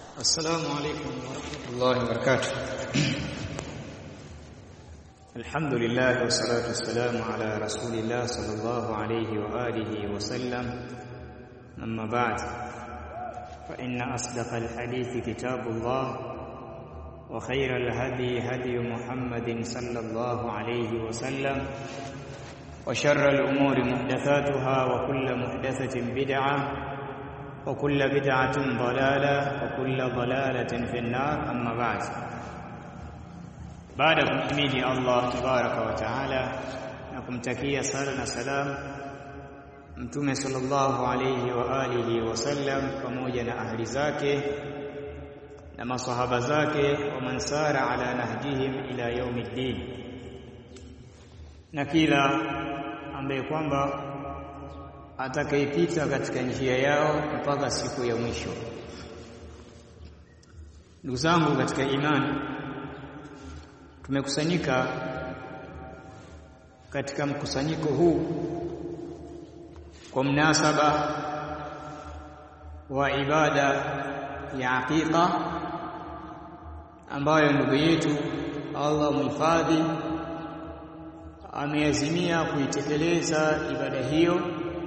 السلام عليكم ورحمة الله وبركاته الحمد لله والصلاة والسلام على رسول الله صلى الله عليه وآله وسلم أما بعد فإن أصدق الحديث كتاب الله وخير الهدي هدي محمد صلى الله عليه وسلم وشر الأمور محدثاتها وكل محدثة بدعة وكل بدعة ضلالة وكل ضلالة في النار أما بعد baada ya kumhimidi Allah tabaraka wa taala na kumtakia sala na salam mtume sallallahu alayhi wa alihi wasallam pamoja na ahli zake na masahaba zake wa mansara ala nahjihim ila yaumiddin na kila ambaye kwamba atakayepita katika njia yao mpaka siku ya mwisho. Ndugu zangu katika imani, tumekusanyika katika mkusanyiko huu kwa mnasaba wa ibada ya aqiqa ambayo ndugu yetu Allah muhifadhi ameazimia kuitekeleza ibada hiyo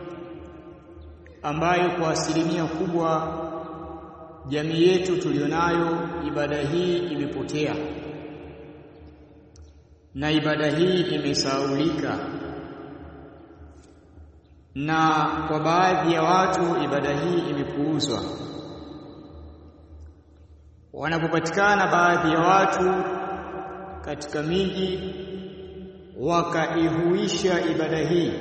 ambayo kwa asilimia kubwa jamii yetu tulionayo ibada hii imepotea na ibada hii imesaulika na kwa baadhi ya watu ibada hii imepuuzwa wanapopatikana baadhi ya watu katika miji wakaihuisha ibada hii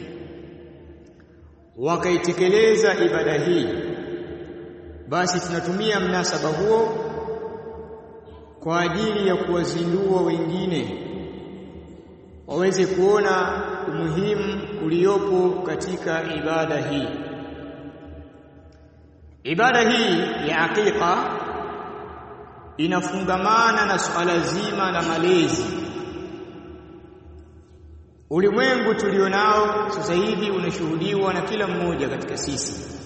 wakaitekeleza ibada hii basi tunatumia mnasaba huo kwa ajili ya kuwazindua wengine waweze kuona umuhimu uliopo katika ibada hii ibada hii ya aqiqa inafungamana na suala zima la malezi Ulimwengu tulionao sasa hivi unashuhudiwa na kila mmoja katika sisi,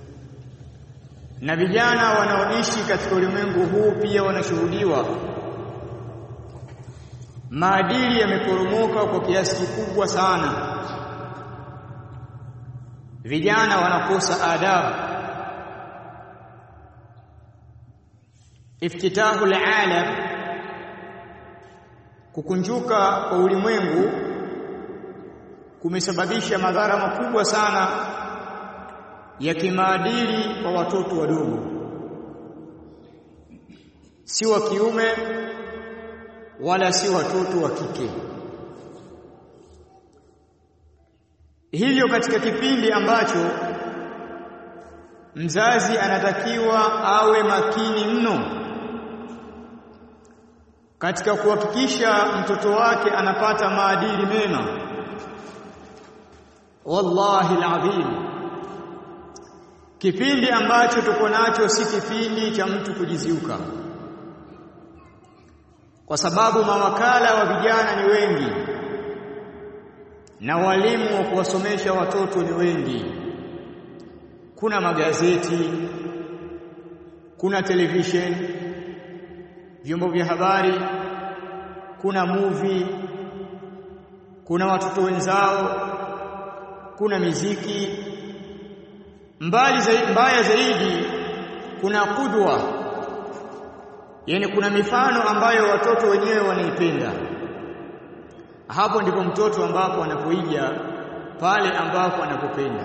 na vijana wanaoishi katika ulimwengu huu pia wanashuhudiwa. Maadili yameporomoka kwa kiasi kikubwa sana, vijana wanakosa adabu. Iftitahu alalam, kukunjuka kwa ulimwengu kumesababisha madhara makubwa sana ya kimaadili kwa watoto wadogo, si wa kiume wala si watoto wa kike. Hivyo katika kipindi ambacho mzazi anatakiwa awe makini mno katika kuhakikisha mtoto wake anapata maadili mema wallahi alazim kipindi ambacho tuko nacho si kipindi cha mtu kujiziuka kwa sababu mawakala wa vijana ni wengi na walimu wa kuwasomesha watoto ni wengi kuna magazeti kuna television vyombo vya habari kuna movie kuna watoto wenzao kuna miziki mbali zaidi, mbaya zaidi kuna kudwa yani kuna mifano ambayo watoto wenyewe wanaipenda hapo ndipo mtoto ambapo anapoiga pale ambapo anapopenda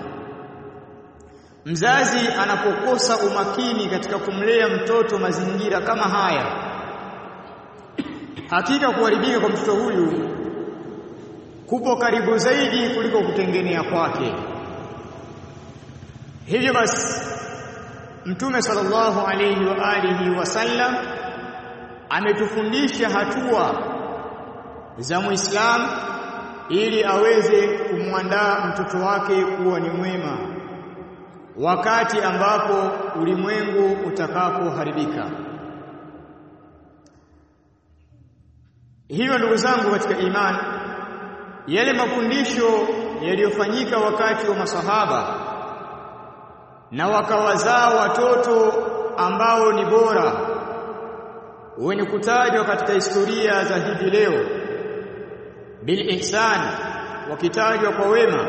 mzazi anapokosa umakini katika kumlea mtoto mazingira kama haya hakika kuharibika kwa mtoto huyu kupo karibu zaidi kuliko kutengenea kwake. Hivyo basi Mtume sallallahu alayhi wa alihi wasallam ametufundisha hatua za Muislamu ili aweze kumwandaa mtoto wake kuwa ni mwema wakati ambapo ulimwengu utakapoharibika. Hivyo ndugu zangu katika imani yale mafundisho yaliyofanyika wakati wa masahaba na wakawazaa watoto ambao ni bora wenye kutajwa katika historia za hivi leo bil ihsan wakitajwa kwa wema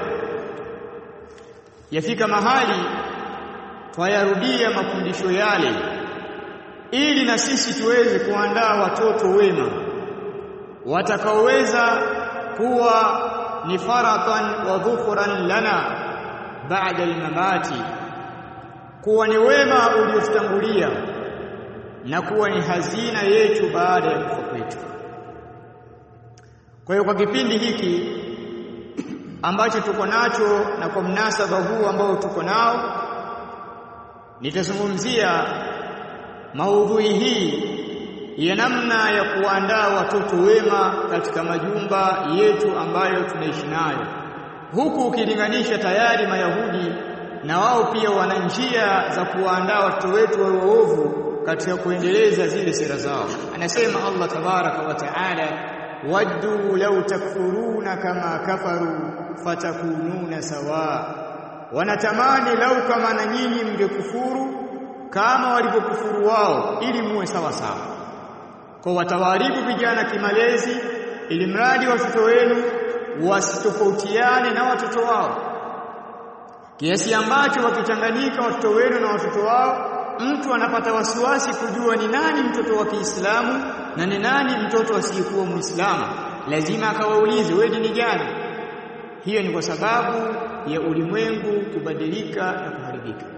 yafika mahali twayarudia mafundisho yale ili na sisi tuweze kuandaa watoto wema watakaoweza kuwa ni faratan wa dhukhran lana baada almamati kuwa ni wema uliotutangulia na kuwa ni hazina yetu baada ya kufa kwetu kwa hiyo kwa kipindi hiki ambacho tuko nacho na kwa mnasaba huu ambao tuko nao nitazungumzia maudhui hii ya namna ya kuandaa watoto wema katika majumba yetu ambayo tunaishi nayo huku ukilinganisha tayari mayahudi na wao pia wana njia za kuwaandaa watoto wetu wawe waovu katika kuendeleza zile sera zao anasema Allah tabaraka wa taala waddu law takfuruna kama kafaru fatakununa sawa wanatamani lau kama na nyinyi mngekufuru kama walivyokufuru wao ili muwe sawa sawa kwa watawaribu vijana kimalezi ili mradi watoto wenu wasitofautiane na watoto wao kiasi ambacho wakichanganyika watoto wenu na watoto wao mtu anapata wasiwasi kujua ni nani mtoto wa Kiislamu na ni nani mtoto asiyekuwa Muislamu lazima akawaulize wewe dini gani hiyo ni kwa sababu ya ulimwengu kubadilika na kuharibika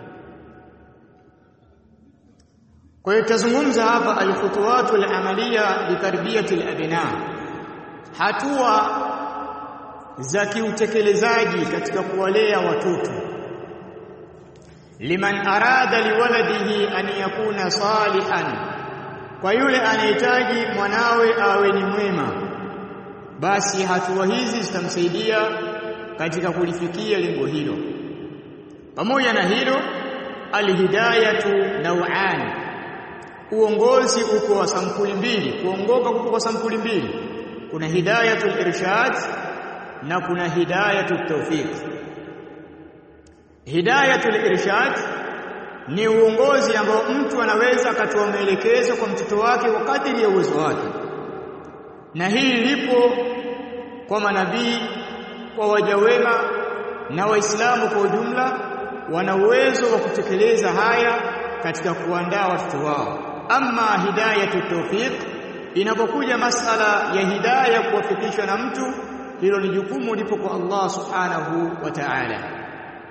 kwa hiyo tutazungumza hapa alkhutuwatu alamalia litarbiyati alabna hatua za kiutekelezaji katika kuwalea watoto liman arada liwaladihi an yakuna salihan kwa yule anahitaji mwanawe awe ni mwema basi hatua hizi zitamsaidia katika kulifikia lengo hilo pamoja na hilo alhidayatu naw'an uongozi uko wa sampuli mbili kuongoka kuko kwa sampuli mbili kuna hidayatul irshad na kuna hidayatul tawfiq hidayatul irshad ni uongozi ambao mtu anaweza akatoa maelekezo kwa mtoto wake kwa kadiri ya uwezo wake na hii lipo kwa manabii kwa waja wema na waislamu kwa ujumla wana uwezo wa kutekeleza haya katika kuandaa watoto wao ama hidayatu tawfiq inapokuja masala ya hidayah kuwafikishwa na mtu hilo ni jukumu lipo kwa Allah subhanahu wa ta'ala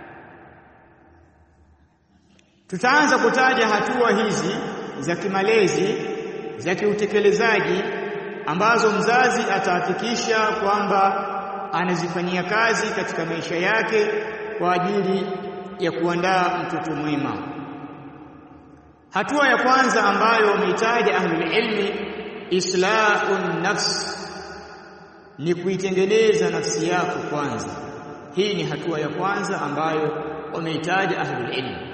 tutaanza kutaja hatua hizi za kimalezi za kiutekelezaji ambazo mzazi atahakikisha kwamba anazifanyia kazi katika maisha yake kwa ajili ya kuandaa mtoto mwema hatua ya kwanza ambayo wameitaja ahlul ilmi islahun nafs ni kuitengeneza nafsi yako kwanza hii ni hatua ya kwanza ambayo wameitaja ahlul ilmi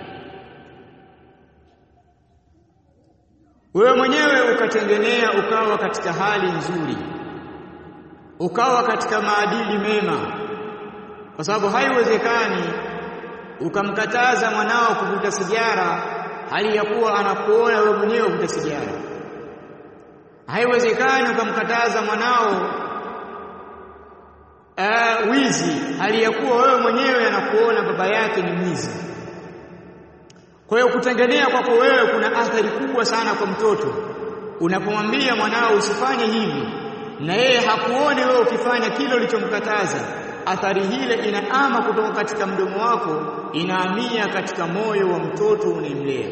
wewe mwenyewe ukatengenea ukawa katika hali nzuri ukawa katika maadili mema kwa sababu haiwezekani ukamkataza mwanao kuvuta sigara hali ya kuwa anakuona wewe mwenyewe uvuta sigara haiwezekani ukamkataza mwanao uh, wizi hali ya kuwa wewe mwenyewe anakuona baba yake ni mwizi kwa hiyo kutengenea kwako wewe kuna athari kubwa sana kwa mtoto unapomwambia mwanao usifanye hivi na yeye hakuone wewe ukifanya kile ulichomkataza athari hile inaama kutoka katika mdomo wako inaamia katika moyo wa mtoto unayemlea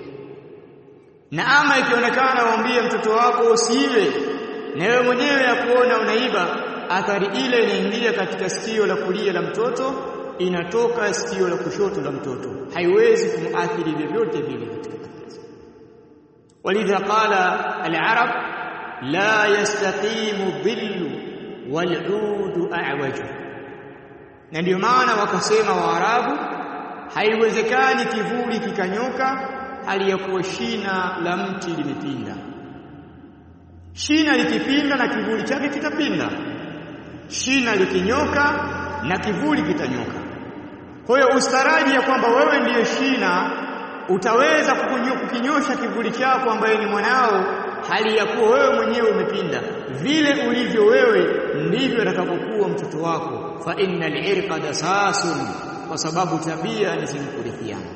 na ama ikionekana waambie mtoto wako usiibe na wewe mwenyewe akuona unaiba athari ile inaingia katika sikio la kulia la mtoto inatoka sikio la kushoto la mtoto haiwezi kumuathiri vyovyote vile katika walidha qala al-arab la yastaqimu dhillu wal-udu a'waju na ndio maana wakasema waarabu haiwezekani kivuli kikanyoka hali ya kuwa shina la mti limepinda shina likipinda na kivuli chake kitapinda shina likinyoka na kivuli kitanyoka kwa hiyo ustaraji ya kwamba wewe ndiyo shina utaweza kukinyosha kivuli chako ambaye ni mwanao hali ya kuwa wewe mwenyewe umepinda vile ulivyo wewe ndivyo atakapokuwa mtoto wako fa innal irqa dasasun kwa sababu tabia ni zenye kurithiana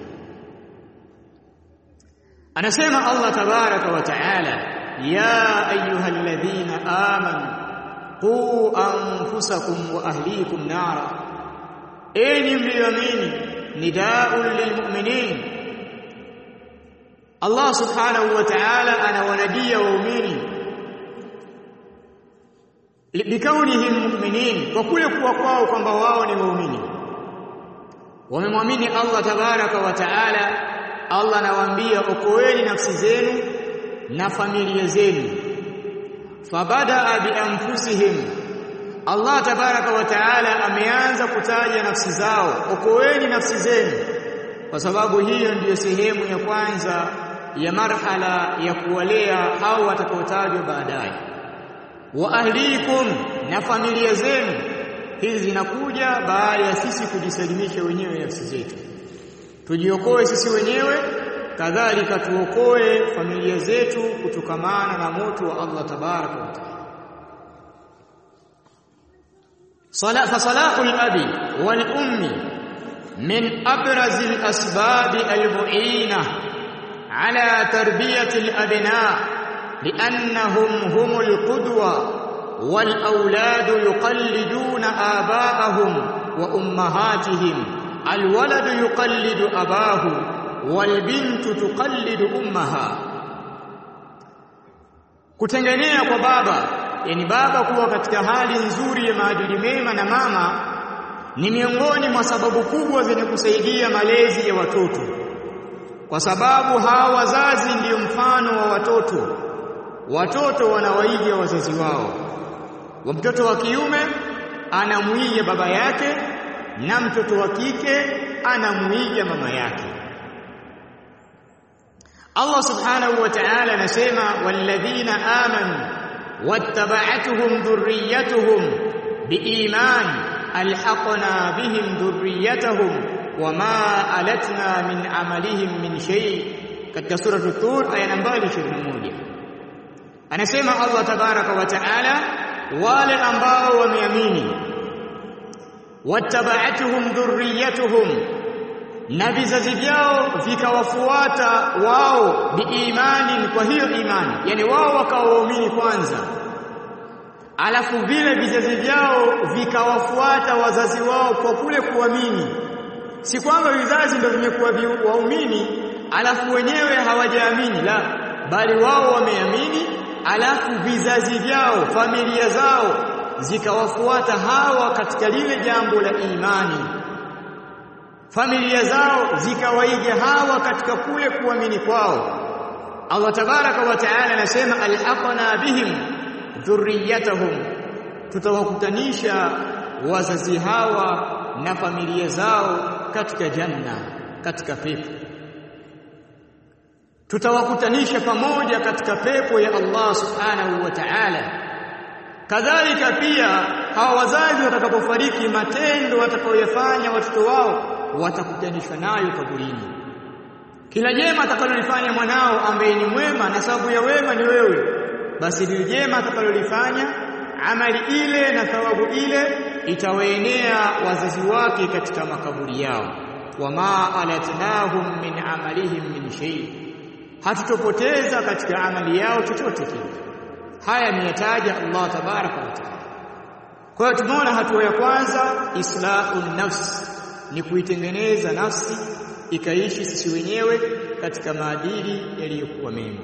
anasema Allah tabaraka wa taala ya ayyuhalladhina amanu qu anfusakum wa ahlikum nara enyi mlioamini nidaa'un lilmu'minin Allah subhanahu wa ta'ala anawanadia waumini bikaunihim mu'minin kwa kule kuwa kwao kwamba wao ni waumini wamemwamini Allah tabaraka wa ta'ala Allah anawaambia okoeni nafsi zenu na familia zenu fabadaa bi anfusihim Allah tabaraka wa taala ameanza kutaja nafsi zao okoeni nafsi zenu kwa sababu hiyo ndiyo sehemu ya kwanza ya marhala ya kuwalea hao watakaotajwa baadaye wa ahlikum na familia zenu hizi zinakuja baada ya sisi kujisalimisha wenyewe nafsi zetu tujiokoe sisi wenyewe kadhalika tuokoe familia zetu kutokamana na moto wa Allah tabaraka wa taala صلاة فصلاح الأب والأم من أبرز الأسباب المعينة على تربية الأبناء لأنهم هم القدوة والأولاد يقلدون آباءهم وأمهاتهم الولد يقلد أباه والبنت تقلد أمها kutengenea kwa baba yani baba kuwa katika hali nzuri ya maadili mema na mama ni miongoni mwa sababu kubwa zenye kusaidia malezi ya watoto kwa sababu hawa wazazi ndiyo mfano wa watoto watoto wanawaiga wazazi wao wa mtoto wa kiume anamuiga baba yake na mtoto wa kike anamuiga mama yake Allah subhanahu wa ta'ala anasema walladhina amanu wattaba'atuhum dhurriyyatuhum biiman alhaqna bihim dhurriyyatahum wama alatna min amalihim min shay katika sura tur aya nambari 21 anasema Allah tabaraka wa ta'ala wale ambao wameamini wattaba'atuhum dhurriyyatuhum na vizazi vyao vikawafuata wao biimani kwa hiyo imani yani wao wakawaamini kwanza alafu vile vizazi vyao vikawafuata wazazi wao kwa kule kuamini si kwamba vizazi ndio vimekuwa waumini alafu wenyewe hawajaamini la bali wao wameamini alafu vizazi vyao familia zao zikawafuata hawa katika lile jambo la imani familia zao zikawaiga hawa katika kule kuamini kwao Allah tabaraka wa taala anasema alhaqna bihim dhurriyatahum tutawakutanisha wazazi hawa na familia zao katika janna katika pepo tutawakutanisha pamoja katika pepo ya Allah subhanahu wa ta'ala kadhalika pia hawa wazazi watakapofariki matendo watakayoyafanya watoto wao watakutanishwa nayo kaburini kila jema atakalolifanya mwanao ambaye ni mwema na sababu ya wema ni wewe basi lile jema atakalolifanya amali ile na thawabu ile itawaenea wazazi wake katika makaburi yao wama alatnahum min amalihim min shay hatutopoteza katika amali yao chochote kile haya niyataja Allah tabaraka wa taala kwa hiyo tumeona hatua ya kwanza islahun nafs ni kuitengeneza nafsi ikaishi sisi wenyewe katika maadili yaliyokuwa mema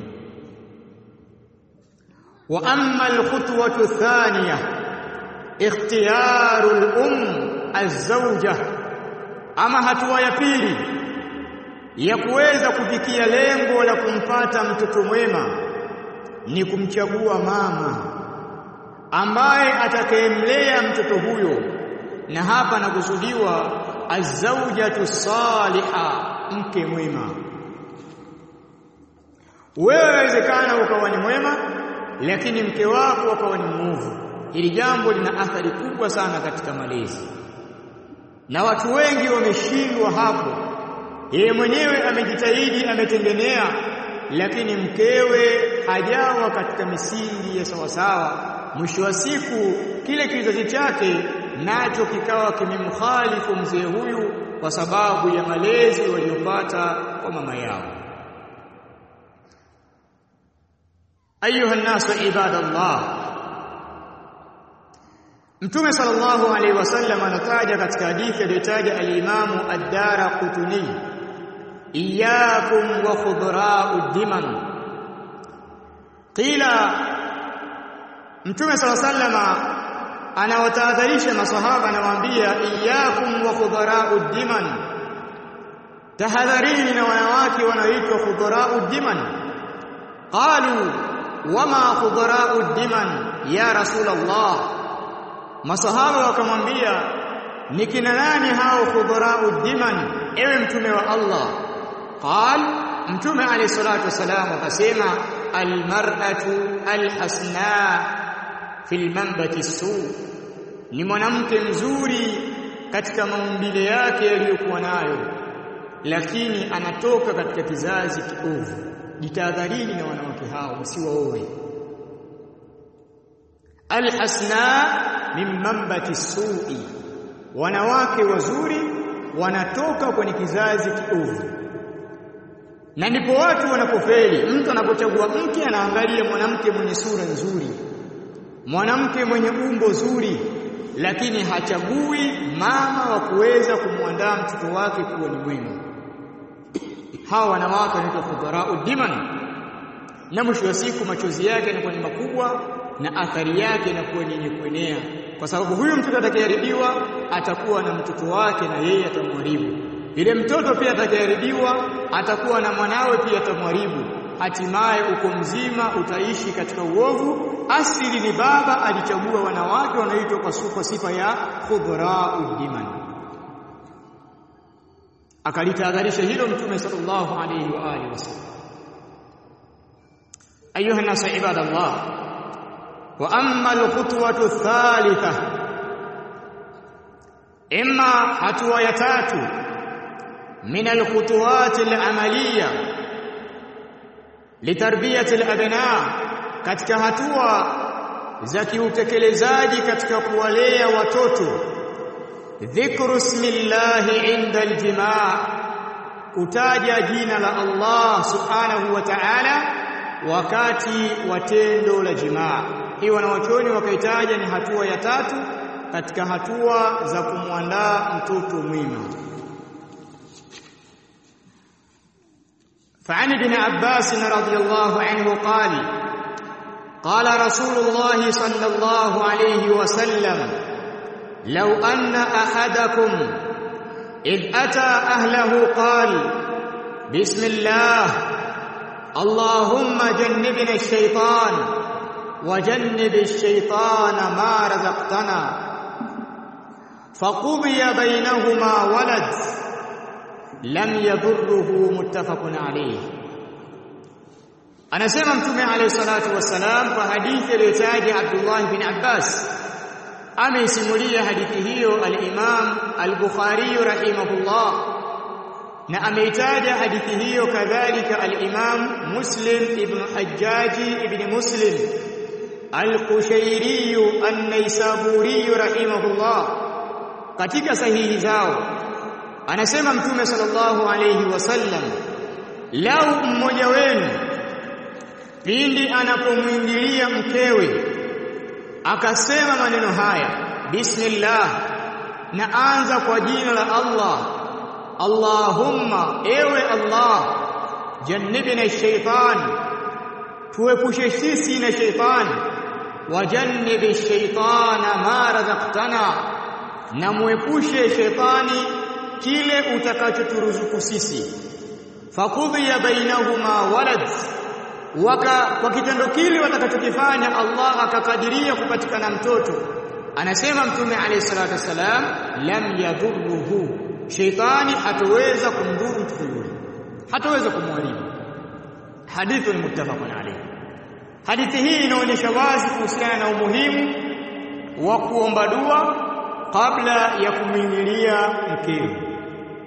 wa amma alkhutwatu thaniya ikhtiyaru al-um az-zawja ama hatua ya pili ya kuweza kufikia lengo la kumpata mtoto mwema ni kumchagua mama ambaye atakayemlea mtoto huyo na hapa nakusudiwa azawjatu saliha mke mwema wewe inawezekana ukawa ni mwema lakini mke wako akawa ni mwovu hili jambo lina athari kubwa sana katika malezi na watu wengi wameshindwa hapo yeye mwenyewe amejitahidi ametengenea lakini mkewe hajawa katika misingi ya sawasawa mwisho wa siku kile kizazi chake nacho kikawa kimemkhalifu mzee huyu kwa sababu ya malezi waliyopata kwa mama yao ayuha nasu ibadallah Mtume sallallahu alaihi wasallam anataja katika hadithi aliyotaja al-Imamu ad-Daraqutni iyyakum wa khudra'ud diman qila Mtume sallallahu alaihi wasallam anawatahadharisha maswahaba anawaambia iyyakum wa khudra'ud diman tahadharini na wanawake wanaoitwa khudra'ud diman qalu wama khudra'ud diman ya rasulullah Masahaba wakamwambia ni kina nani hao khudharau diman ewe mtume wa Allah qal mtume alayhi salatu wasalam akasema almar'atu alhasna fil manbati su ni mwanamke mzuri katika maumbile yake yaliyokuwa nayo lakini anatoka katika kizazi kiovu jitahadharini na wanawake hao msiwaoe alhasna min mambati su'i wanawake wazuri wanatoka kwenye kizazi kiovu na ndipo watu wanapofeli mtu anapochagua mke anaangalia mwanamke mwenye sura nzuri mwanamke mwenye umbo zuri lakini hachagui mama wa kuweza kumwandaa mtoto wake kuwa ni mwema hawa wanawake wanaitwa fudharau diman na mwisho wa siku machozi yake yanakuwa ni makubwa na athari yake inakuwa ni yenye kuenea kwa sababu huyu mtoto atakayeharibiwa atakuwa na mtoto wake na yeye atamharibu ile mtoto pia atakayeharibiwa atakuwa na mwanawe pia atamharibu hatimaye uko mzima utaishi katika uovu asili ni baba alichagua wanawake wanaoitwa kwa sufa sifa ya khudhra'ud diman akalitahadharisha hilo mtume sallallahu alayhi wa alihi wasallam ayuha nas ibadallah wa amma alkhutwatu athalitha imma hatua ya tatu min alkhutuwat alamaliya litarbiyati alabna katika hatua za kiutekelezaji katika kuwalea watoto dhikru ismillahi inda aljimaa kutaja jina la Allah subhanahu wa ta'ala wakati wa tendo la jimaa hii wanawachuoni wakaitaja ni hatua ya tatu katika hatua za kumwandaa mtoto mwema فعن ابن عباس رضي الله عنه قال قال رسول الله صلى الله عليه وسلم لو أن أحدكم إذ أتى أهله قال بسم الله اللهم جنبنا الشيطان وجنب الشيطان ما رزقتنا فقضي بينهما ولد لم يضره متفق عليه anasema mtume alayhi salatu wassalam kwa hadithi iliyotaja Abdullah bin Abbas ameisimulia hadithi hiyo al-Imam al-Bukhari rahimahullah na ameitaja hadithi hiyo kadhalika al-Imam Muslim ibn Hajjaji ibn Muslim al-Qushayri an-Naisaburi rahimahullah katika sahihi zao anasema mtume sallallahu alayhi wasallam lau mmoja wenu pindi anapomwingilia mkewe akasema maneno haya bismillah na anza kwa jina la Allah Allahumma ewe Allah jannibna shaytan tuepushe sisi na shaytani wajannibi shaytana ma razaqtana na muepushe shaytani kile utakachoturuzuku sisi fakudhiya bainahuma walad waka kwa kitendo kile watakachokifanya Allah akakadiria kupatikana mtoto anasema mtume alayhi salatu wasalam lam yadhurruhu shaytani hataweza kumdhuru mtoto yule hataweza kumharibu hadithun muttafaqun alayhi hadithi hii inaonyesha wazi kuhusiana na umuhimu wa kuomba dua kabla ya kumwingilia mkeo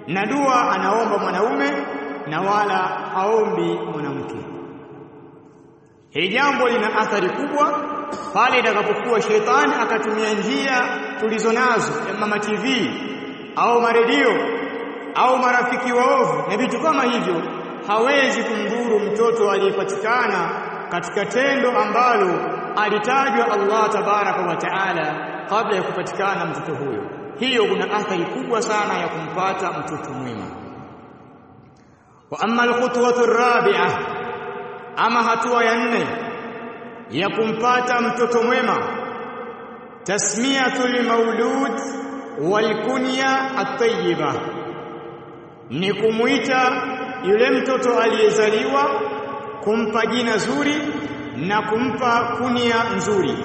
na dua anaomba mwanaume na wala haombi mwanamke. Hili jambo lina athari kubwa pale itakapokuwa shetani akatumia njia tulizo nazo ya mama TV au maredio au marafiki waovu na vitu kama hivyo, hawezi kumdhuru mtoto aliyepatikana katika tendo ambalo alitajwa Allah tabaraka wa taala kabla ya kupatikana mtoto huyo. Hiyo kuna athari kubwa sana ya kumpata mtoto mwema. Wa amma alkhutwatu rabi'a, ama hatua ya nne ya kumpata mtoto mwema, tasmiyatul maulud wal kunya at-tayyiba, ni kumuita yule mtoto aliyezaliwa, kumpa jina zuri na kumpa kunia nzuri.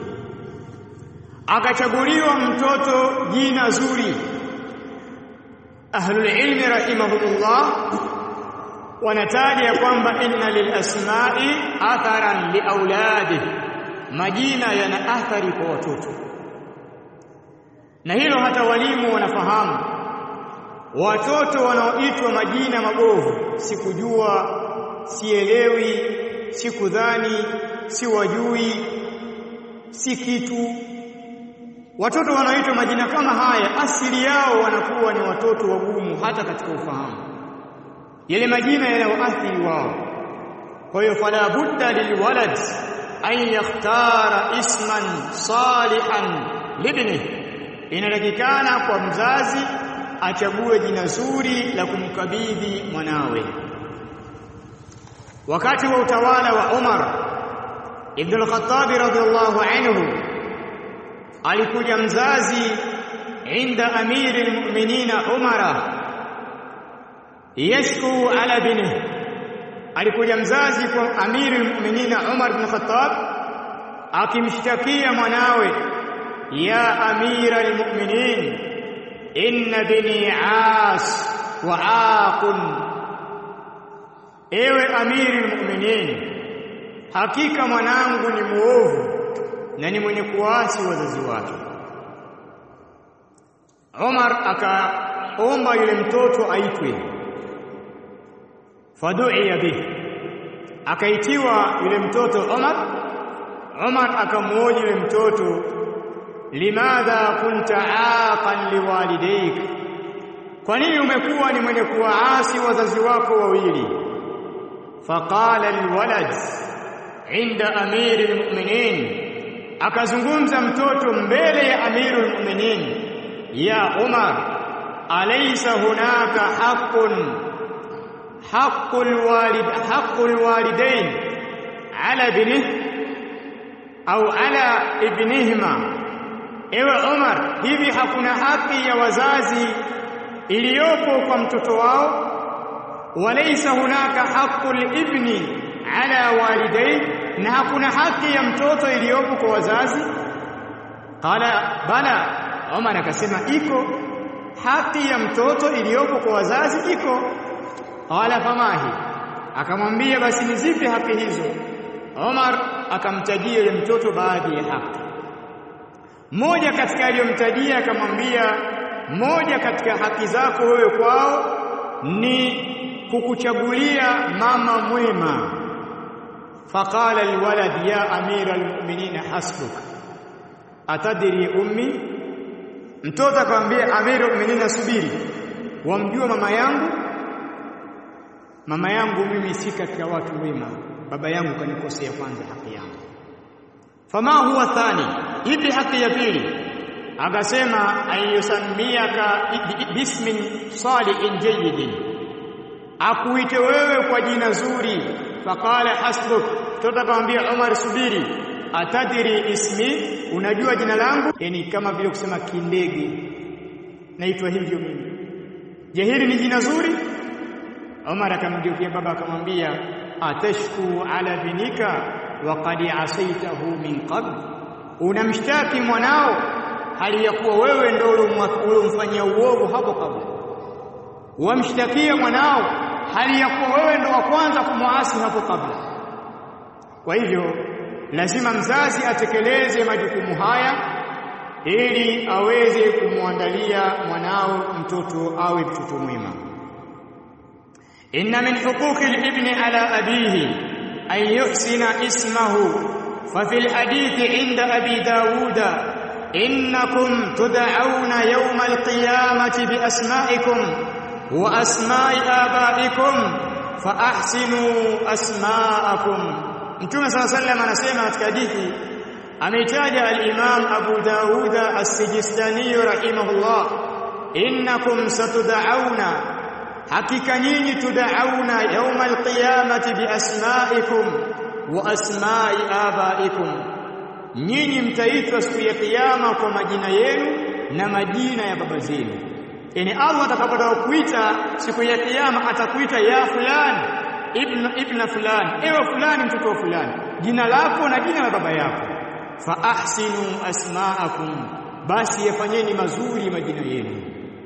Akachaguliwa mtoto jina zuri. Ahlul ilmi rahimahumullah wanataja ya kwamba inna lil asma'i atharan li auladi, majina yana athari kwa watoto, na hilo hata walimu wanafahamu. Watoto wanaoitwa majina mabovu, sikujua, sielewi, sikudhani, siwajui, si kitu. Watoto wanaoitwa majina kama haya, asili yao wanakuwa ni watoto wagumu, hata katika ufahamu yale majina yanayoathiri wao. Kwa hiyo fala budda lilwalad an yakhtara isman salihan libni, inatakikana kwa mzazi achague jina zuri la kumkabidhi mwanawe. Wakati wa utawala wa Umar ibn al-Khattab radhiyallahu anhu, alikuja mzazi inda amiri al-mu'minina Umara yashku ala binihi, alikuja mzazi kwa amiri almu'minina Umar bin Khattab akimshtakia mwanawe, ya amira almu'minin inna bini as wa aqun, ewe amiri almu'minin, hakika mwanangu ni muovu na ni mwenye kuasi wazazi wake. Umar akaomba yule mtoto aitwe faduia bihi, akaitiwa yule mtoto Umar. Umar akamwoji yule mtoto, limadha kunta aqan liwalidaik, kwa nini umekuwa ni mwenye kuwaasi wazazi wako wawili? Faqala alwalad inda amiri almu'minin, akazungumza mtoto mbele ya amiru almu'minin, ya Umar, alaysa hunaka haqqun حق الوالد حق الوالدين على ابنه au ala ibnihima. Ewe Umar, hivi hakuna haki ya wazazi iliyopo kwa mtoto wao? Walaysa hunaka haqqul ibni ala walidai, na hakuna haki ya mtoto iliyopo kwa wazazi? Qala bala, Umar akasema iko haki ya mtoto iliyopo kwa wazazi, iko Qala famahi, akamwambia basi ni zipi haki hizo? Omar akamtajia yule mtoto baadhi ya haki. Moja katika aliyomtajia akamwambia, moja katika haki zako wewe kwao ni kukuchagulia mama mwema. Faqala alwalad ya amira almu'minin hasbuk atadri ummi, mtoto akamwambia amira almu'minin, subiri, wamjua mama yangu mama yangu mimi si katika watu wema, baba yangu kanikosea kwanza haki yangu. Fama huwa thani, ipi haki ya pili? Akasema ayusamiaka bismin salihin jayyidin, akuite wewe kwa jina zuri. Faqala hasbuk, mtoto akamwambia Umar, subiri, atadiri ismi, unajua jina langu? Yani kama vile kusema kindege, naitwa hivyo mimi. Je, hili ni jina zuri? Umar akamgeukia baba akamwambia, atashku ala binika wa qad asaitahu min qabl, unamshtaki mwanao hali ya kuwa wewe ndio uliomfanyia uovu hapo kabla. Wamshtakia mwanao hali ya kuwa wewe ndio wa kwanza kumwasi hapo kabla. Kwa hivyo lazima mzazi atekeleze majukumu haya ili aweze kumwandalia mwanao mtoto awe mtoto mwema inna min huquqi al-ibni ala abihi an yuhsina ismahu fa fil hadithi inda abi dawuda innakum tud'auna yawma al-qiyamati bi asma'ikum wa asma'i abaikum fa ahsinu asma'akum Mtume صلى الله عليه وسلم anasema katika hadithi ameitaja al-Imam Abu Dawud as-Sijistani rahimahullah innakum satud'auna hakika nyinyi tud'auna yawma al-qiyamati bi asma'ikum wa asma'i abaikum nyinyi mtaitwa siku ya kiyama kwa majina yenu na majina ya baba zenu yani Allah atakapotaka kuita siku ya kiyama atakuita ya fulani ibn ibn fulani ewe fulani mtoto wa fulani jina lako na jina la baba yako fa ahsinu asma'akum basi yafanyeni mazuri majina yenu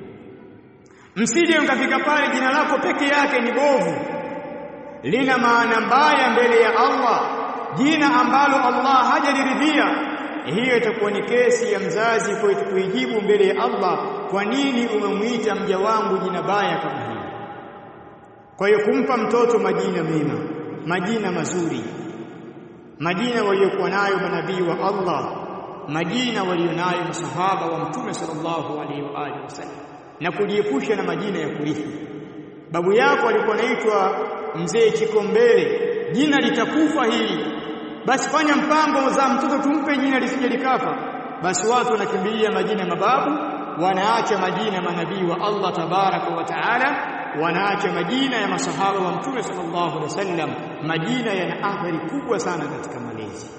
msije mkafika pale jina lako peke yake ni bovu lina maana mbaya mbele ya Allah jina ambalo Allah hajaliridhia hiyo itakuwa ni kesi ya mzazi kwetu kuijibu mbele ya Allah kwa nini umemwita mja wangu jina baya kama hili kwa hiyo kumpa mtoto majina mema majina mazuri majina waliokuwa nayo manabii wa Allah majina walionayo masahaba wa mtume sallallahu alaihi wa alihi wasallam na kujiepusha na majina ya kurithi babu yako alikuwa anaitwa mzee Chikombele jina litakufa hili basi fanya mpango za mtoto tumpe jina lisije likafa basi watu wanakimbilia majina mababu wanaacha majina manabii wa Allah tabaraka wa taala wanaacha majina ya masahaba wa mtume sallallahu alaihi wasallam majina yana athari kubwa sana katika malezi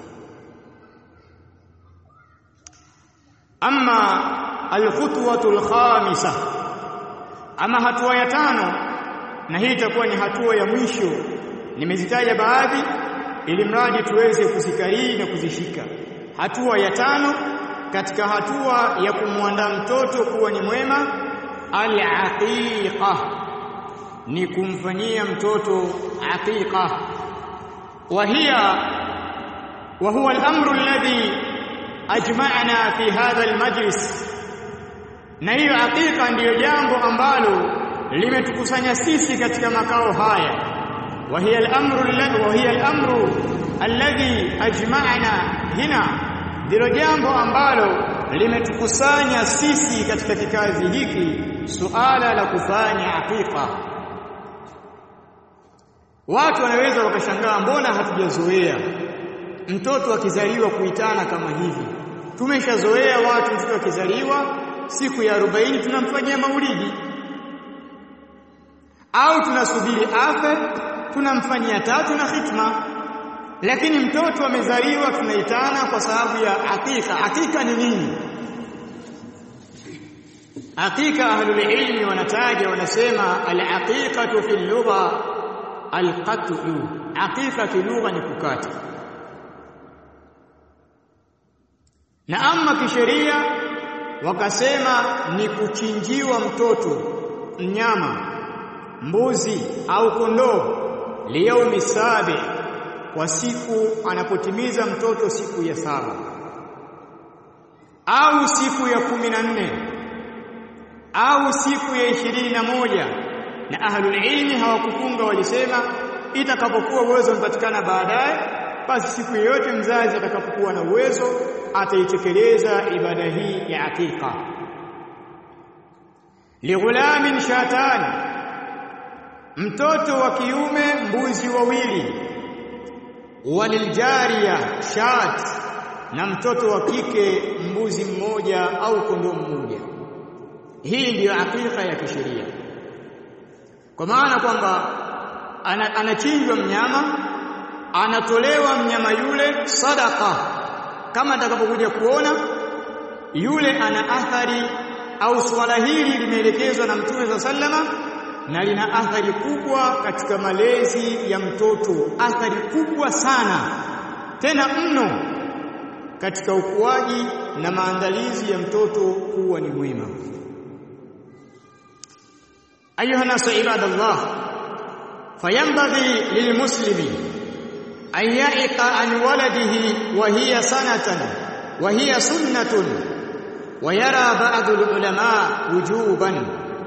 amma alkhutwatu alkhamisa ama hatua ya tano na hii itakuwa ni hatua ya mwisho nimezitaja baadhi ili mradi tuweze kuzikariri na kuzishika hatua ya tano katika hatua ya kumwandaa mtoto kuwa ni mwema al-aqiqa ni kumfanyia mtoto aqiqa wa hiya wa huwa al-amru alladhi ajma'na fi hadha al-majlis na hiyo aqiqa ndiyo jambo ambalo limetukusanya sisi katika makao haya wa hiya al-amru alladhi wa hiya al-amru alladhi ajma'na hina ndilo jambo ambalo limetukusanya sisi katika kikazi hiki suala la kufanya aqiqa watu wanaweza wakashangaa mbona hatujazoea mtoto akizaliwa kuitana kama hivi tumeshazoea watu mtoto akizaliwa siku ya 40 tunamfanyia maulidi au tunasubiri afe tunamfanyia tatu na khitma lakini mtoto amezaliwa tunaitana kwa sababu ya hakika hakika ni nini hakika ahlul ilmi wanataja wanasema al-aqiqatu fi lugha al-qat'u hakika fi lugha ni kukata na amma kisheria wakasema ni kuchinjiwa mtoto mnyama mbuzi au kondoo liyaumi sabi kwa siku anapotimiza mtoto siku ya saba au siku ya kumi na nne au siku ya ishirini na moja na ahlul ilmi hawakufunga walisema itakapokuwa uwezo umepatikana baadaye basi siku yoyote mzazi atakapokuwa na uwezo ataitekeleza ibada hii ya hakika lighulamin shatani mtoto wa kiume mbuzi wawili waliljariya shat na mtoto wa kike mbuzi mmoja au kondoo mmoja hii ndiyo hakika ya kisheria kwa maana kwamba anachinjwa mnyama anatolewa mnyama yule sadaka kama atakapokuja kuona yule ana athari au swala hili limeelekezwa na Mtume za sallama na lina athari kubwa katika malezi ya mtoto athari kubwa sana tena mno katika ukuaji na maandalizi ya mtoto kuwa ni mwema ayuha nasu ibadallah fayambaghi lilmuslimi an ya'iqa an waladihi wa hiya sanatan wa hiya sunnatun wayara baadhi ulama wujuban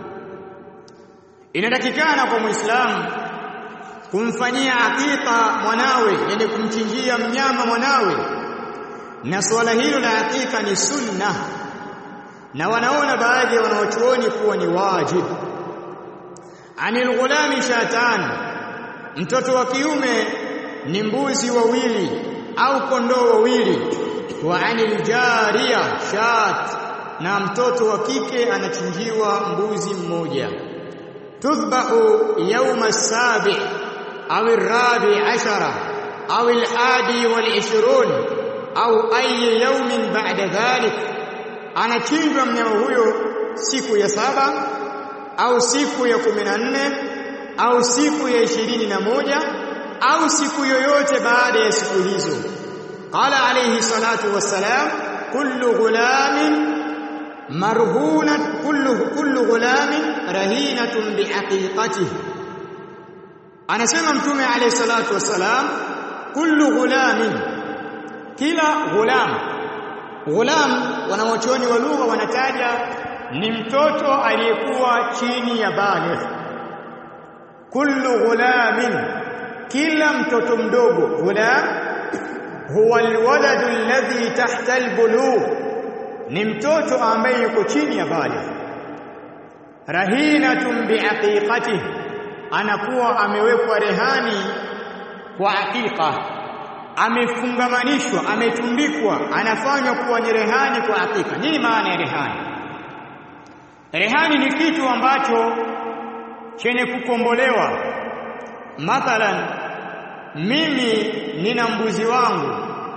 inatakikana kwa muislamu kumfanyia hakika mwanawe yani kumchinjia mnyama mwanawe na suala hilo la hakika ni sunna na wanaona baadhi ya wanaochuoni kuwa ni wajib anil ghulami shatan mtoto wa kiume ni mbuzi wawili au kondoo wawili wa anil jariya shat na mtoto wa kike anachinjiwa mbuzi mmoja tudhbahu yawma as-sabi au ar-rabi ashara au al-hadi wal-ishrun au ayi yawmin ba'da dhalik anachinjwa mnyama huyo siku ya saba au siku ya kumi na nne au siku ya ishirini na moja au siku yoyote baada ya siku hizo qala alayhi salatu wassalam kullu ghulamin marhuna kullu kullu ghulamin rahinatun bihaqiqatihi anasema mtume alayhi salatu wassalam kullu ghulamin kila ghulam ghulam wanawachuoni wa lugha wanataja ni mtoto aliyekuwa chini ya baligh kullu ghulamin kila mtoto mdogo ghulam huwa alwaladu alladhi tahta albulugh ni mtoto ambaye yuko chini ya baligh rahinatun biaqiqatihi anakuwa amewekwa rehani kwa hakika amefungamanishwa ametundikwa anafanywa kuwa ni rehani kwa hakika nini maana ya rehani rehani ni kitu ambacho chenye kukombolewa mathalan mimi nina mbuzi wangu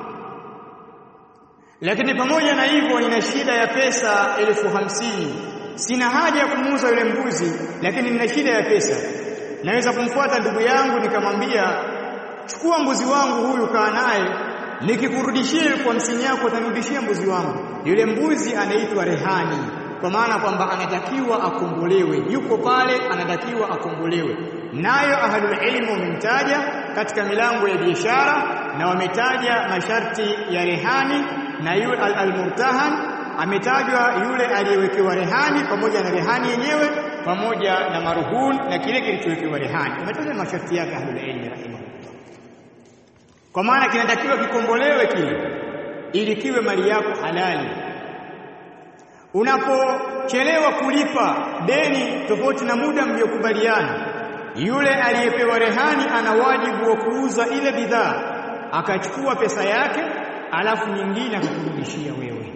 lakini pamoja na hivyo nina shida ya pesa elfu hamsini sina haja ya kumuuza yule mbuzi lakini nina shida ya pesa naweza kumfuata ndugu yangu nikamwambia chukua mbuzi wangu huyu kaa naye nikikurudishia kwa hamsini yako utanirudishia mbuzi wangu yule mbuzi anaitwa rehani kwa maana kwamba anatakiwa akombolewe yuko pale anatakiwa akombolewe nayo ahlul ilmu wamemtaja katika milango ya biashara na wametaja masharti ya rehani na yule al-murtahan ametajwa yule aliyewekewa rehani pamoja na rehani yenyewe pamoja na maruhun na kile kilichowekewa rehani umetaja masharti yake ahlul ilmi rahimahullah kwa maana kinatakiwa kikombolewe kile ili kiwe mali yako halali unapochelewa kulipa deni tofauti na muda mliokubaliana yule aliyepewa rehani ana wajibu wa kuuza ile bidhaa akachukua pesa yake alafu nyingine akakurudishia wewe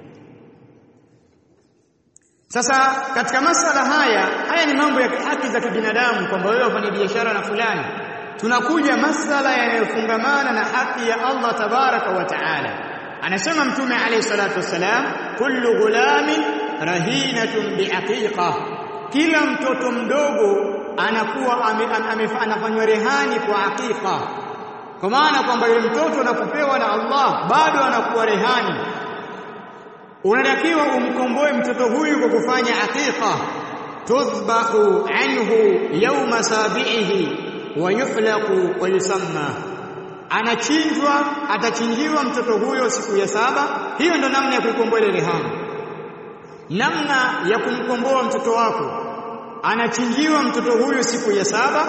sasa katika masala haya haya ni mambo ya haki za kibinadamu kwamba wewe wafanya biashara na fulani tunakuja masala yanayofungamana na haki ya Allah tabaraka wa taala anasema mtume alayhi salatu wasalam kullu ghulamin rahinatun biaqiqa kila mtoto mdogo anakuwa anafanywa rehani kwa aqiqa kwa maana kwamba yule mtoto anapopewa na Allah bado anakuwa rehani unatakiwa umkomboe mtoto huyu kwa kufanya aqiqa tudhbahu anhu yawma sabihi wa yuhlaqu wa yusamma anachinjwa atachinjiwa mtoto huyo siku ya saba hiyo ndo namna ya kuikomboa ile rehani namna ya kumkomboa mtoto wako anachinjiwa mtoto huyo siku ya saba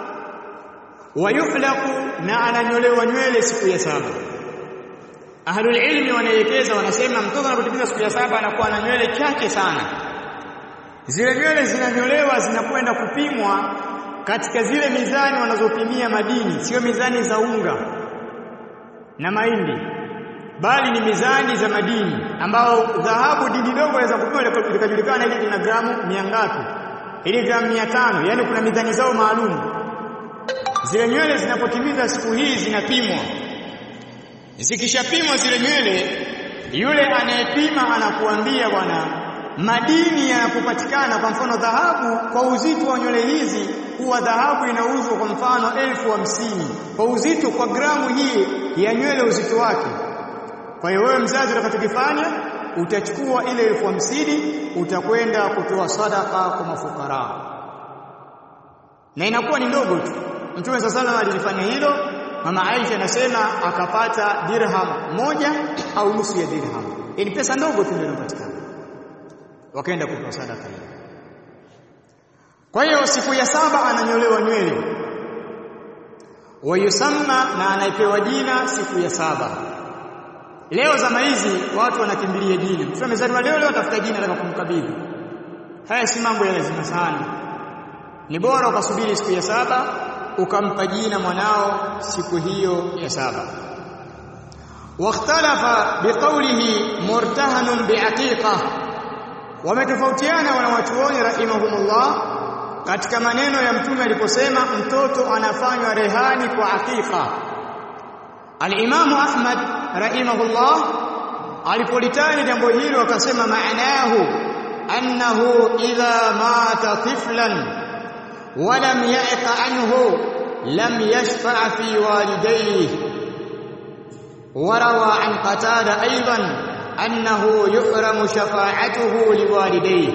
wayuhlaku na ananyolewa nywele siku ya saba ahlul ilmi wanaelekeza wanasema mtoto anapotimiza siku ya saba anakuwa na nywele chache sana zile nywele zinanyolewa zinakwenda kupimwa katika zile mizani wanazopimia madini sio mizani za unga na mahindi bali ni mizani za madini ambao dhahabu dini dogo inaweza kupima likajulikana ili lina gramu 100 ili gramu 500 yani kuna mizani zao maalum zile nywele zinapotimiza siku hii zinapimwa zikishapimwa zile nywele yule anayepima anakuambia bwana madini yanapopatikana kwa mfano dhahabu kwa uzito wa nywele hizi huwa dhahabu inauzwa kwa mfano elfu hamsini kwa uzito kwa gramu hii ya nywele uzito wake kwa hiyo wewe mzazi utakachokifanya utachukua ile elfu hamsini utakwenda kutoa sadaka kwa mafukara na inakuwa ni ndogo tu Mtume sasa sallam alilifanya hilo mama Aisha anasema akapata dirham moja au nusu ya dirham yani pesa ndogo tu ndio inapatikana wakaenda kutoa sadaka hiyo kwa hiyo siku ya saba ananyolewa nywele wayusamma na anaipewa jina siku ya saba leo zama hizi watu wanakimbilia jina mtu amezaliwa leo leo atafuta jina la kumkabidhi haya si mambo ya lazima sana ni bora ukasubiri siku ya saba ukampa jina mwanao siku hiyo ya saba wakhtalafa biqawlihi murtahanun biaqiqa wametofautiana wanawachuoni rahimahumullah katika maneno ya mtume aliposema mtoto anafanywa rehani kwa aqiqa al-Imamu Ahmad rahimahullah alipolitaja jambo hilo akasema maanahu annahu idha mata tiflan ولم يعق عنه لم يشفع في والديه وروى عن قتادة أيضا أنه يحرم شفاعته لوالديه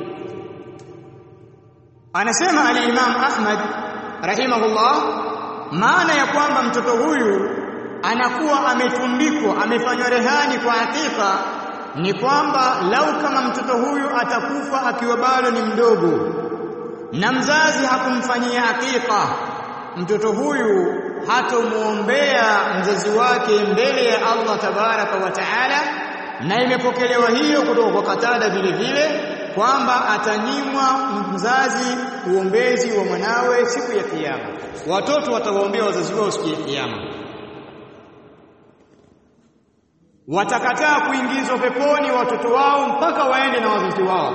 anasema al-Imam Ahmad rahimahullah maana ya kwamba mtoto huyu anakuwa ametundikwa amefanywa rehani kwa hakika ni kwamba lau kama mtoto huyu atakufa akiwa bado ni mdogo na mzazi hakumfanyia hakika mtoto huyu hatomuombea mzazi wake mbele ya Allah tabaraka wa taala na imepokelewa hiyo kutoka kwa Katada vile vile kwamba atanyimwa mzazi uombezi wa mwanawe siku ya kiyama watoto watawaombea wazazi wao siku ya kiyama watakataa kuingizwa peponi watoto wao mpaka waende na wazazi wao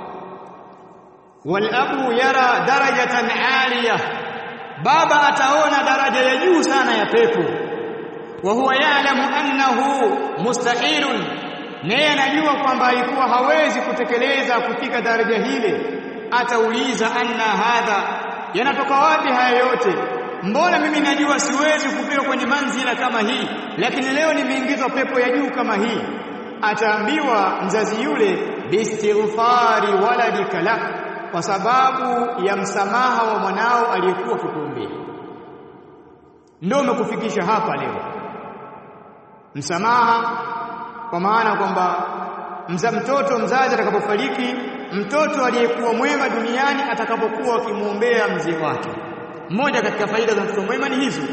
walabu yara darajatan aliya baba ataona daraja ya juu sana ya pepo wa huwa ya'lamu annahu mustahilun naye anajua kwamba alikuwa hawezi kutekeleza kufika daraja hile atauliza anna hadha yanatoka wapi haya yote mbona mimi najua siwezi kufika kwenye manzila kama hii lakini leo nimeingizwa pepo ya juu kama hii ataambiwa mzazi yule bistighfari waladika lak kwa sababu ya msamaha wa mwanao aliyekuwa kukuombea ndio umekufikisha hapa leo msamaha kwa maana kwamba mza mtoto mzazi atakapofariki mtoto aliyekuwa mwema duniani atakapokuwa akimwombea mzee wake mmoja katika faida za mtoto mwema ni hizo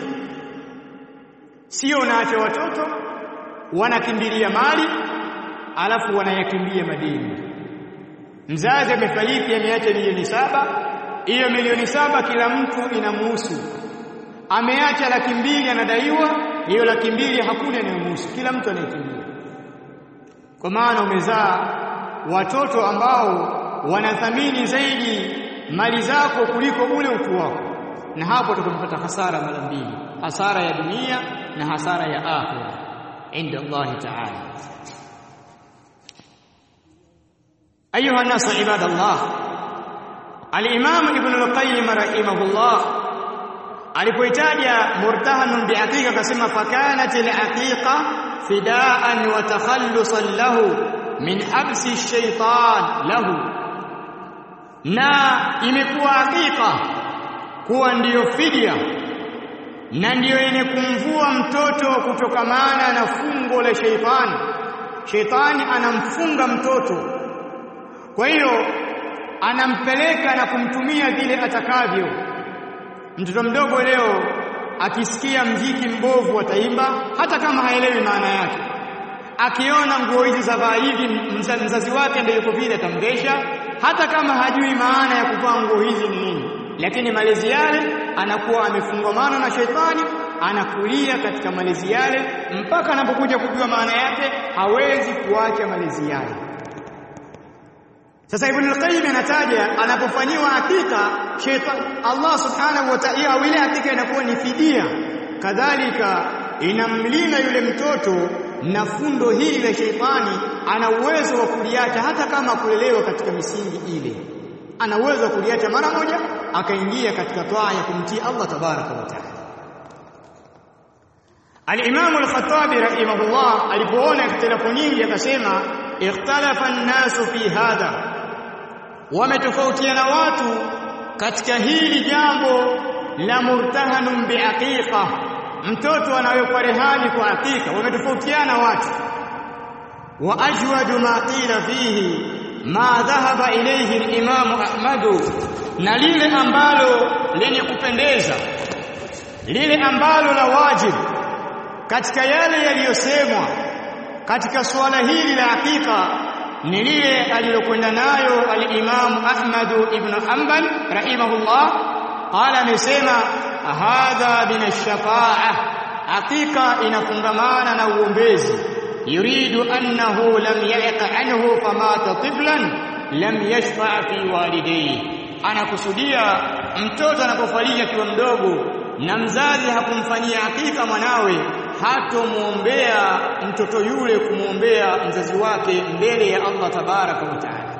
sio unaacha watoto wanakimbilia mali alafu wanayakimbia madini mzazi amefariki ameacha milioni saba hiyo milioni saba kila mtu inamuhusu ameacha laki mbili anadaiwa hiyo laki mbili hakuna inayomhusu kila mtu anayekimbia kwa maana umezaa watoto ambao wanathamini zaidi mali zako kuliko ule utu wako na hapo tutakapata hasara mara mbili hasara ya dunia na hasara ya akhira inda Allah ta'ala ayuha nas ibadallah al-imam ibn al-qayyim rahimahullah alipoitaja murtahanun biaqiqa akasema fakanat al-aqiqa fidaan wa takhallusan lahu min habsi ash-shaytan lahu na imekuwa hakika kuwa ndiyo fidia na ndiyo yenye kumvua mtoto kutokamana na fungo la sheitani sheitani anamfunga mtoto kwa hiyo anampeleka na kumtumia vile atakavyo mtoto mdogo leo akisikia mziki mbovu ataimba hata kama haelewi maana yake akiona nguo hizi za vaa hivi mzazi wake ndiyo yuko vile atamresha hata kama hajui maana ya kuvaa nguo hizi ni nini lakini malezi yale anakuwa amefungamana na shetani anakulia katika malezi yale mpaka anapokuja kujua maana yake hawezi kuacha malezi yale sasa Ibn al-Qayyim anataja anapofanyiwa hakika shetani Allah subhanahu wa ta'ala ile hakika inakuwa ni fidia kadhalika inamlinda yule mtoto na fundo hili la sheitani ana uwezo wa kuliacha hata kama kulelewa katika misingi ile ana uwezo wa kuliacha mara moja akaingia katika toa ya kumtii Allah tabaraka wa taala Al-Imam Al-Khattabi rahimahullah alipoona ikhtilafu nyingi akasema ikhtalafa an-nasu fi hadha wametofautiana watu katika hili jambo la murtahanun biaqiqa mtoto anawekwa rehani kwa hakika wametofautiana watu wa ajwadu ma qila fihi ma dhahaba ilayhi al-Imam Ahmad na lile ambalo lenye kupendeza lile ambalo la wajib katika yale yaliyosemwa katika suala hili la hakika ni lile alilokwenda nayo al-Imam Ahmad ibn Hanbal rahimahullah qala amesema hadha min ash-shafa'a hakika inafungamana na uombezi yuridu annahu lam ya'iq anhu famata tiflan lam yashfa' fi walidayhi anakusudia mtoto anapofariki akiwa mdogo na mzazi hakumfanyia hakika mwanawe hatomuombea mtoto yule kumwombea mzazi wake mbele ya Allah tabaraka wa taala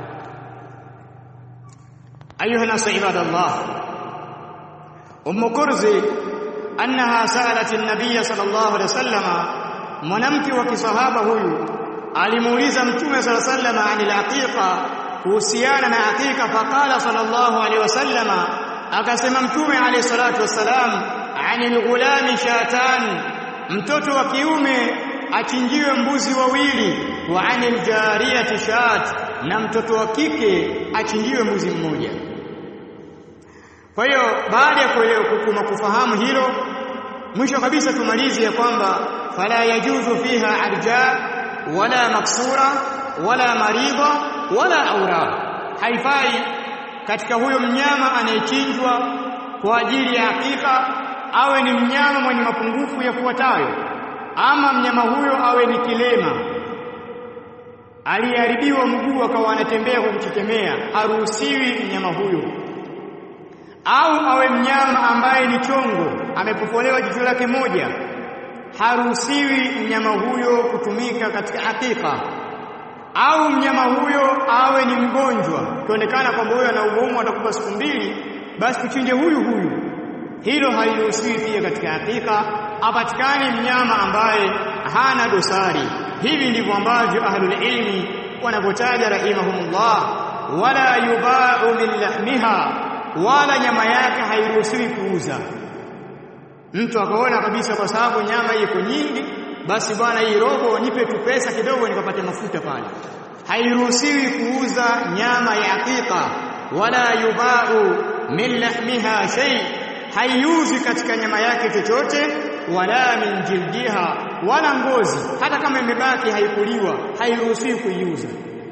ayuha nasu ibadallah ummu kurzi annaha sa'alat an-nabiy sallallahu alaihi wasallam mwanamke wa kisahaba huyu alimuuliza mtume sallallahu alaihi wasallam anil aqiqa kuhusiana na aqiqa faqala sallallahu alaihi wasallam akasema mtume alayhi salatu wasalam anil ghulami shatan mtoto wa kiume achinjiwe mbuzi wawili wa anil jariyati shat na mtoto wa kike achinjiwe mbuzi mmoja kwa hiyo baada ya kuelewa kufahamu hilo mwisho kabisa tumalize ya kwamba fala yajuzu fiha arja wala maksura wala maridha wala aura haifai katika huyo mnyama anayechinjwa kwa ajili ya hakika awe ni mnyama mwenye mapungufu yafuatayo ama mnyama huyo awe ni kilema aliyeharibiwa mguu akawa anatembea kwa kuchechemea haruhusiwi mnyama huyo au awe mnyama ambaye ni chongo amepofolewa jicho lake moja haruhusiwi mnyama huyo kutumika katika hakika au mnyama huyo awe ni mgonjwa kionekana kwamba huyo ana ugumu atakupa siku mbili basi tuchinje huyu huyu hilo haliruhusiwi pia katika hakika apatikane mnyama ambaye hana dosari hivi ndivyo ambavyo ahlul ilmi wanavyotaja rahimahumullah wala yubau min lahmiha wala nyama yake hairuhusiwi kuuza mtu akaona kabisa kwa sababu nyama iko nyingi basi bwana hii robo nipe tu pesa kidogo nikapate mafuta pale hairuhusiwi kuuza nyama ya hakika wala yubau min lahmiha shay haiuzi katika nyama yake chochote wala min jildiha wala ngozi hata kama imebaki haikuliwa hairuhusiwi kuiuza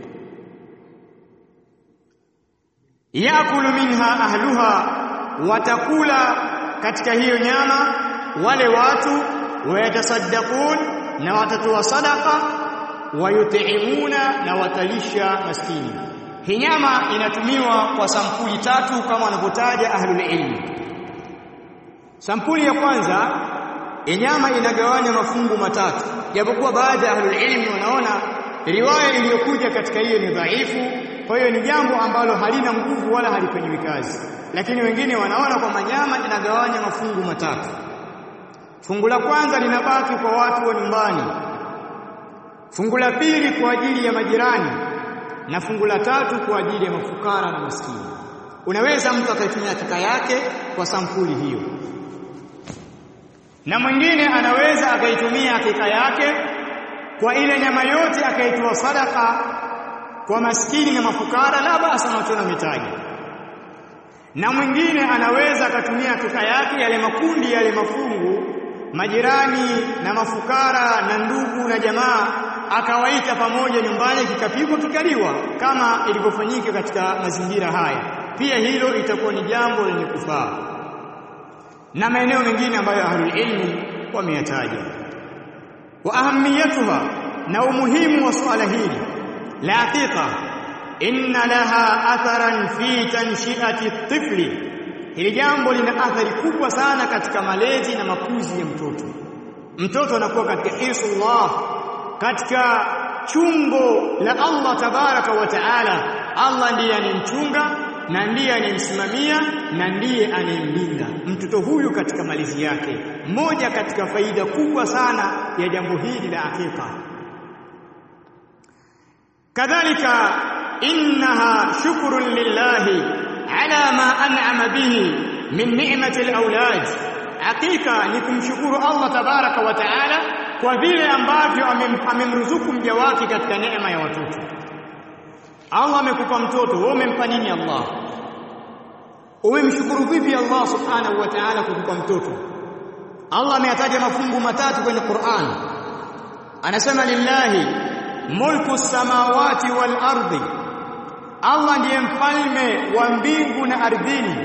yakulu minha ahluha watakula katika hiyo nyama wale watu wayatasaddaqun na watatoa sadaqa wayutimuna na watalisha maskini hii nyama inatumiwa kwa sampuli tatu kama wanavyotaja ahlul ilmi sampuli ya kwanza nyama inagawanya mafungu matatu japokuwa baadhi ya ahlul ilmi wanaona riwaya iliyokuja katika hiyo ni dhaifu kwa hiyo ni jambo ambalo halina nguvu wala halifanyiwi kazi lakini wengine wanaona kwamba nyama inagawanya mafungu matatu fungu la kwanza linabaki kwa watu wa nyumbani fungu la pili kwa ajili ya majirani na fungu la tatu kwa ajili ya mafukara na maskini unaweza mtu akaitumia hakika yake kwa sampuli hiyo na mwingine anaweza akaitumia hakika yake kwa ile nyama yote akaitoa sadaka kwa maskini na mafukara la basa na mitaji na mwingine anaweza akatumia hakika yake yale makundi yale mafungu majirani na mafukara na ndugu na jamaa akawaita pamoja nyumbani kikapigwa kikaliwa kama ilivyofanyika katika mazingira haya pia hilo itakuwa ni jambo lenye kufaa na maeneo mengine ambayo ahlul ilmi wameyataja wa ahamiyatuha na umuhimu wa suala hili la hakika inna laha atharan fi tanshiati tifli hili jambo lina athari kubwa sana katika malezi na makuzi ya mtoto mtoto anakuwa katika hisullah katika chungo la Allah tabaraka wa taala Allah ndiye anemchunga na ndiye anemsimamia na ndiye anemlinda mtoto huyu katika malezi yake moja katika faida kubwa sana ya jambo hili la hakika kadhalika innaha shukrun lillahi ala ma an'ama bihi min ni'mati al-awlad hakika ni kumshukuru Allah tabaraka wa taala kwa vile ambavyo amemruzuku mja wake katika neema ya watoto Allah amekupa mtoto wewe umempa nini Allah umemshukuru vipi Allah subhanahu wa ta'ala kukupa mtoto Allah ameyataja mafungu matatu kwenye Qur'an anasema lillahi mulku samawati wal ardi Allah ndiye mfalme wa mbingu na ardhini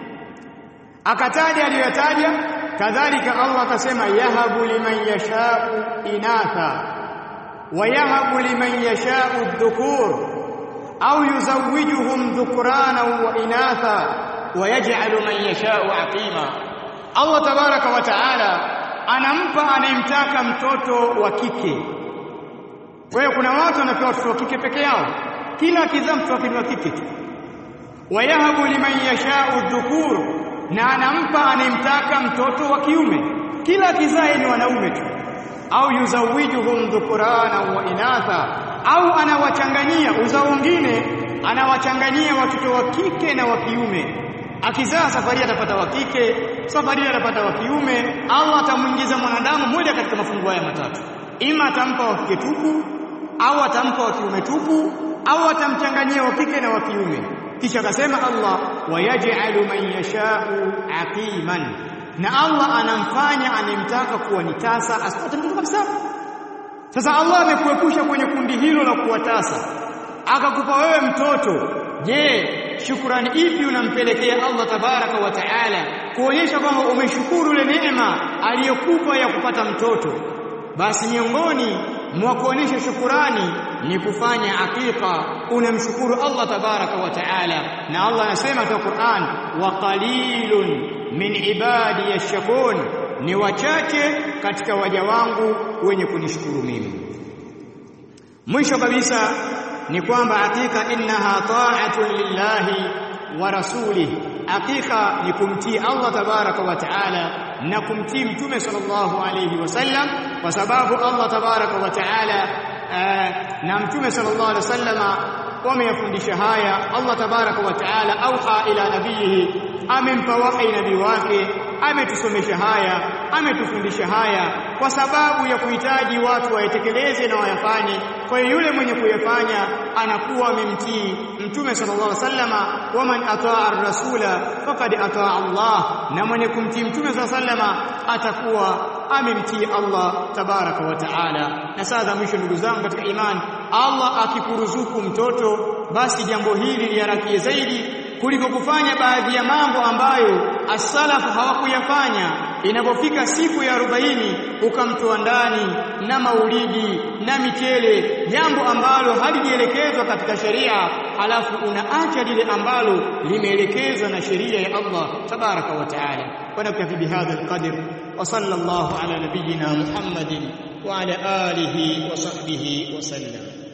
akataja aliyotaja kadhalika Allah akasema yahabu liman yashau inatha wa yahabu liman yashau dhukur au yuzawijuhum dhukrana wa inatha wa yaj'alu man yashau aqima Allah tabaraka wa taala anampa anayemtaka mtoto wa kike kwa hiyo kuna watu wanapewa watoto wa kike peke yao kila akizaa mtoto wake ni wa kike tu wayahabu liman yashau dhukur na anampa anayemtaka mtoto wa kiume kila akizaa ni wanaume tu au yuzawijuhum dhukurana wa inatha au anawachanganyia uzao mwingine anawachanganyia watoto wa kike na wa kiume akizaa safari atapata wa kike safari atapata wa kiume Allah atamuingiza mwanadamu mmoja katika mafungu haya matatu ima atampa wa kike tupu au atampa wa kiume tupu au atamchanganyia wa kike na wa kiume kisha akasema Allah wayaj'alu man yasha'u aqiman na Allah anamfanya anemtaka kuwa ni tasa asipate mtoto kabisa sasa Allah amekuepusha kwenye kundi hilo la kuwatasa akakupa wewe mtoto je shukrani ipi unampelekea Allah tabaraka wa taala kuonyesha kwamba umeshukuru ile neema aliyokupa ya kupata mtoto basi miongoni mwa kuonyesha shukurani ni kufanya hakika unamshukuru Allah tabaraka wa taala na Allah anasema katika Qur'an wa qalilun min ibadi yashkurun ni wachache katika waja wangu wenye kunishukuru mimi mwisho kabisa ni kwamba hakika innaha ta'atun lillahi wa rasulih hakika ni kumtii Allah tabaraka wa taala na kumtii mtume sallallahu alayhi wasallam kwa sababu Allah tabaraka wa taala na mtume sallallahu alayhi wasallama wameyafundisha haya Allah tabaraka wa taala auha ila nabiyihi amempa wahi nabii wake ametusomesha haya ametufundisha haya kwa sababu ya kuhitaji watu wayatekeleze na wayafanye kwa hiyo yule mwenye kuyafanya anakuwa amemtii mtume sallallahu alaihi wasallama waman ataa ar-rasula faqad ataa Allah na mwenye kumtii mtume sallallahu alaihi wasallama atakuwa amemtii Allah tabaraka wa taala na sasa mwisho ndugu zangu katika imani Allah akikuruzuku mtoto basi jambo hili liharakie zaidi kuliko kufanya baadhi ya mambo ambayo as-salaf hawakuyafanya inapofika siku ya 40 ukamtoa ndani na maulidi na michele jambo ambalo halijielekezwa katika sheria halafu unaacha lile ambalo limeelekezwa na sheria ya Allah tabaraka wa taala ونكتفي بهذا القدر وصلى الله على نبينا محمد وعلى آله وصحبه وسلم